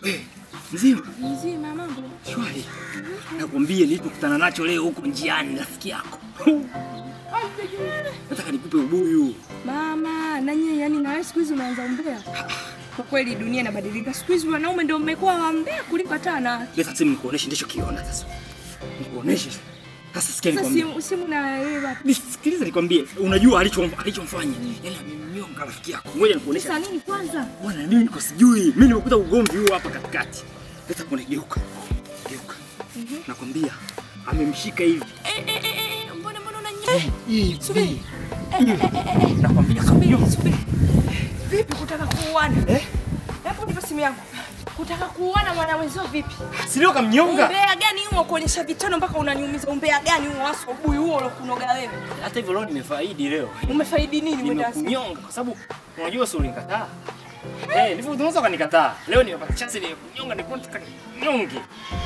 Eh, Mzima, Mzima mambo. shwari. Nakwambia nilipokutana nacho leo huko njiani rafiki yako. Nataka nikupe ubuyu. Mama, na nyie yani na wewe siku hizi unaanza umbea. Kwa kweli dunia inabadilika. Siku hizi wanaume ndio mmekuwa wambea kuliko hata wanawake. Leta simu nikuoneshe ndicho kiona sasa. Nikuoneshe. Sasa sikia Sasa nikwambie. simu simu na wewe wapi? Nisikilize nikwambie. Unajua alicho alichomfanya. Yaani amemnyonga rafiki yako. Ngoja nikuoneshe. Sasa nini kwanza? Bwana mimi niko sijui. Mimi nimekuta ugomvi huu hapa katikati. Leta kuone geuka. Geuka. Nakwambia amemshika hivi. Eh eh eh eh, mbona mbona unanyea? Hivi. Subiri. Nakwambia Subiri, subiri. Vipi kutaka kuuana? Eh? Hebu nipe simu yangu. Kutaka kuuana mwana wenzio vipi? Si leo kamnyonga. Umbea gani huo kuonyesha vitendo mpaka unaniumiza? Umbea gani huo hasa ubuyu huo ulokunoga wewe? Hata hivyo leo nimefaidi leo. Umefaidi nini wewe dasi? Nimekunyonga kwa sababu unajua si ulinikataa. Eh, ndivyo unaweza ukanikataa. Leo nimepata chance ya kunyonga nilikuwa nataka ninyonge.